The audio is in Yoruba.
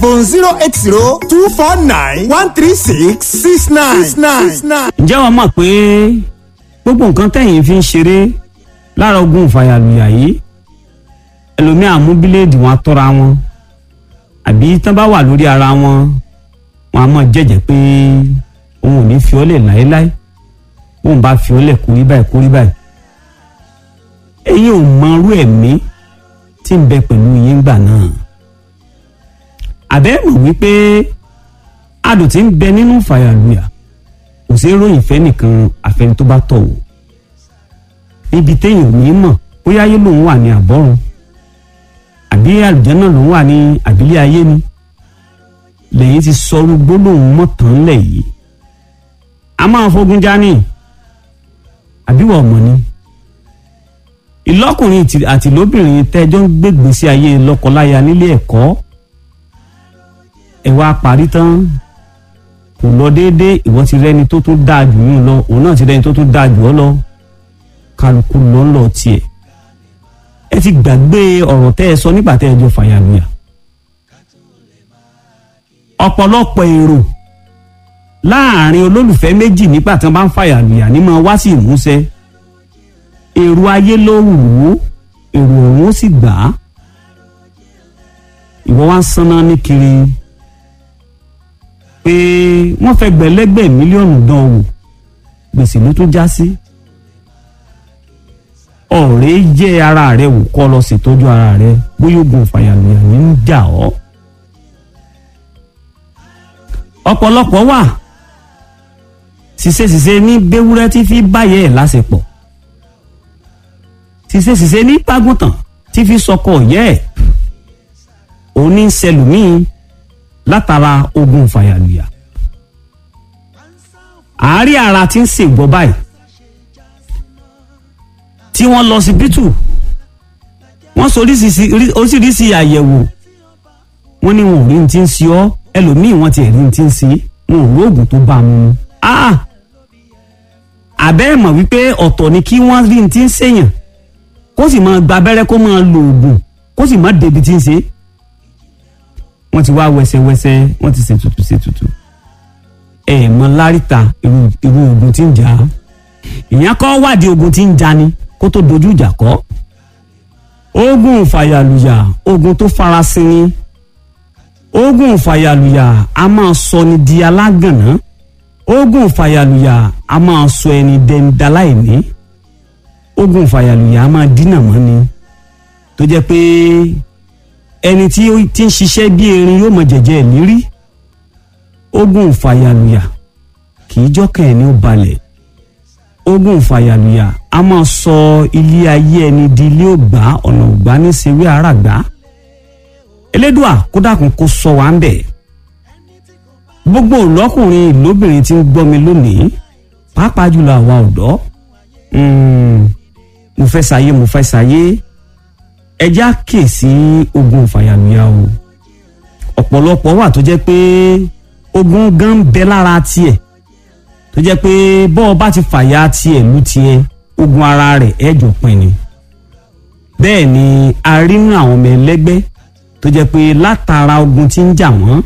phone zero eight zero two four nine one three six six nine six nine. ǹjẹ́ wàá mọ̀ pé gbogbo nǹkan tẹ̀yìn fi ń ṣeré lára ogun ìfàyàlùyà yìí ẹlòmíà mú bíléèdì wọn tọ́ra wọn àbí tán bá wà lórí ara wọn wọn a máa jẹ́jẹ́ pé òun ò ní fi ọ́ lẹ̀ láéláé bóun bá fi ọ́ lẹ̀ kórí báyìí kórí báyìí ẹ̀yin ò mọ irú ẹ̀mí tí ń bẹ pẹ̀lú yín gbà náà àbẹ́ mọ̀ wípé adùn tí ń bẹ nínú ìfàyàlùyà kò sí ròyìn fẹ́ nìkan àfẹni tó bá tọ̀ wò ibi téèyàn ò ní mọ̀ bóyá ayé lòun wà ní àbọ̀run àbí àlùjànnà lòun wà ní àbílẹ̀ ayé ni lẹ́yìn ti sọrú gbólóhùn mọ́tàn lẹ̀ yìí a máa fogun jání àbíwọ̀ ọmọ ni ìlọ́kùnrin àti lóbìnrin tẹ́jọ́ ń gbégbèsè ayé lọ́kọláya nílé ẹ̀kọ́ ẹ̀ wá parí tán kò lọ déédéé ìwọ ti rẹni tó tún dáa jù yín lọ òun náà ti rẹni tó tún dáa jù ọ lọ kálukú lọ ń lọ tiẹ̀ ẹ ti gbàgbé ọ̀rọ̀ tẹ́ ẹ sọ nígbà tẹ́ ẹ jọ fàyàlùyà ọ̀pọ̀lọpọ̀ èrò láàrin olólùfẹ́ méjì nígbà tí wọ́n bá ń fàyàlùyà ní máa wá sí ìmúṣẹ èrò ayé ló wù ú èrò ọ̀hún ó sì gbà á ìwọ wá ń sanná ní kiri pé wọ́n fẹ́ gbẹ̀lẹ́gbẹ̀ mílíọ̀nù dán wò gbèsè ló tún já sí ọ̀rẹ́ jẹ́ ara rẹ wò kọ́ lọ ṣètọ́jú ara rẹ bóyá oògùn fàyàlùyà ní ń jà ọ́ ọ̀pọ̀lọpọ̀ wà ṣiṣẹ́ṣiṣẹ́ ní béwúrẹ́ tí fi báyẹ̀ ẹ̀ lásìpọ̀ ṣiṣẹ́ṣiṣẹ́ ní pàgùntàn tí fi sọkọ yẹ́ ẹ̀ òní ń ṣẹlùmíì látara ogun fàyàlùyà àárí ara tí ń ṣègbọ́ báyìí tí wọ́n lọ sí bítù wọ́n sọ oríṣiríṣi àyẹ̀wò wọ́n ní wọn ò rí ní ti ń ṣe ọ́ ẹlòmíì wọ́n ti rí ní ti ń ṣe wọn ò lóògùn tó bá mu àbẹ́ mọ̀ wípé ọ̀tọ̀ ni kí wọ́n rí ní ti ń ṣèyàn kó sì máa gba abẹ́rẹ́ kó máa lo oògùn kó sì máa débi tí ń ṣe wọ́n ti wá wẹsẹwẹsẹ wọ́n ti ṣètùtù ṣètùtù ẹ mọ láríta irú ogun tí ń jà á ìyẹn kọ́ wádìí ogun tí ń jà ni kó tó dojú ìjà kọ́ ogun fàyàlùyà ogun tó farasin ni ogun fàyàlùyà a máa sọ ni di alágànná ogun fàyàlùyà a máa sọ ẹni dẹndaláìní ogun fàyàlùyà a máa dínà mọ́ ni tó jẹ́ pé ẹni tí ó ti ń ṣiṣẹ́ bí erin yóò mọ jẹ̀jẹ̀ ìlérí ogun fàyàlùyà kì í jọ́kàn ẹni ó balẹ̀ ogun fàyàlùyà a máa sọ ilé ayé ẹni di ilé ògbà ọ̀nà ògbà ní sewé àràgbá elédùà kó dákun kó sọ wá ń bẹ̀ gbogbo lọ́kùnrin lóbìnrin tí ń gbọ́ mi lónìí pàápàá jùlọ àwa ọ̀dọ́ mo fẹ́ ṣayé mo fẹ́ ṣayé ẹjá kè sí ogun fàyàlùyà o ọ̀pọ̀lọpọ̀ wà tó jẹ́ pé ogun gan bẹ lára tiẹ̀ tó jẹ́ pé bọ́ ọ bá ti fàyà tiẹ̀ lù tiẹ̀ ogun ara rẹ̀ ẹ̀jọ̀ pin ni bẹ́ẹ̀ ni a rí nínú àwọn ọmọ ẹlẹ́gbẹ́ tó jẹ́ pé látara ogun tí ń jà wọ́n